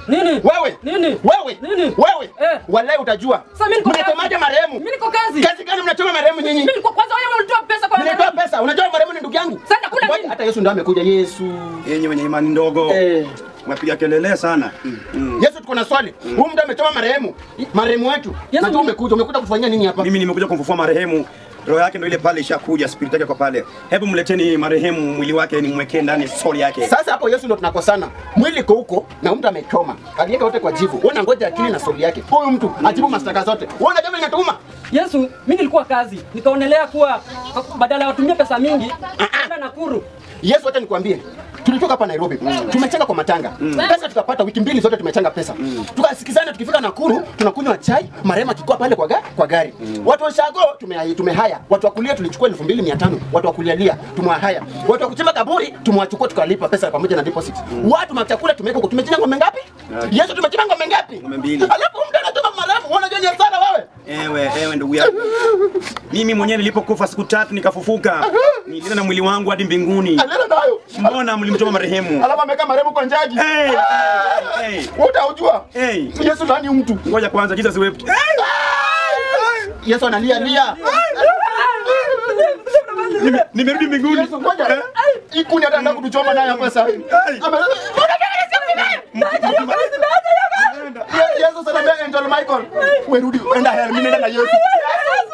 Nini? Wewe. Nini? Wewe. Nini? Wewe. Eh. Wallahi utajua. Sasa mimi niko kazi. Mnachomaje marehemu? Mimi niko kazi. Kazi gani mnachoma marehemu nyinyi? Mimi niko kwanza wewe ulitoa pesa kwa Mnatoa pesa. Unajua marehemu ni ndugu yangu. Sasa nakula Ngoja, nini? Hata Yesu ndo amekuja. Yesu. Yenye wenye imani ndogo Eh. mwapiga kelele sana. Mm. Yesu tuko na swali. Huyu mtu amechoma marehemu. Marehemu wetu. Yesu Najua mimi- umekuja. Umekuja kufanyia nini hapa? Mimi nimekuja kumfufua marehemu. Roho yake ndo ile pale ishakuja, spirit yake kwa pale. Hebu mleteni marehemu mwili wake nimwekee ndani soul yake. Sasa hapo Yesu ndo tunakosana. Mwili iko huko na mtu amechoma. Aliweka wote kwa jivu. Wewe unangoja akili na soli yake. Huyu mtu ajibu mashtaka zote. Wewe unajua mimi natuma. Yesu, mimi nilikuwa kazi. Nikaonelea kuwa badala ya watumie pesa mingi, kwenda Nakuru. Yesu, acha nikwambie, tulitoka hapa Nairobi tumechanga kwa matanga pesa tukapata, wiki mbili zote tumechanga pesa tukasikizana. Tukifika Nakuru tunakunywa chai, marema akikuwa pale kwa, ga, kwa gari watu wa Shago tume, tumehaya watu wa kulia tulichukua elfu mbili mia tano watu wa kulialia tumewahaya watu wa kuchimba kaburi tumewachukua tukalipa pesa pamoja na deposit watu machakula tumeweka huko. Tumechinja ng'ombe ngapi? Yesu, tumechinja ng'ombe ngapi? Ng'ombe mbili. Alafu mtu anatuma marehemu, unajua ni hasara wewe. Ewe, ewe ndugu yangu. Mimi mwenyewe nilipokufa siku tatu nikafufuka. Nilienda na mwili wangu hadi mbinguni. Alena nayo Mbona mlimchoma marehemu? alafu ameweka marehemu kwa njaji, Hey, hey, hey, wewe utaujua hey. Yesu nani huyu mtu? Ngoja kwanza Jesus wept. Hey! Yesu analia lia. Nime- Nimerudi mbinguni. Yesu ngoja. Hii kuni hata nataka kutuchoma naye hapa sasa. hivi. Ame- Ye- Yesu sana mbele Angel Michael. Wewe rudi enda hell, mimi naenda na Yesu.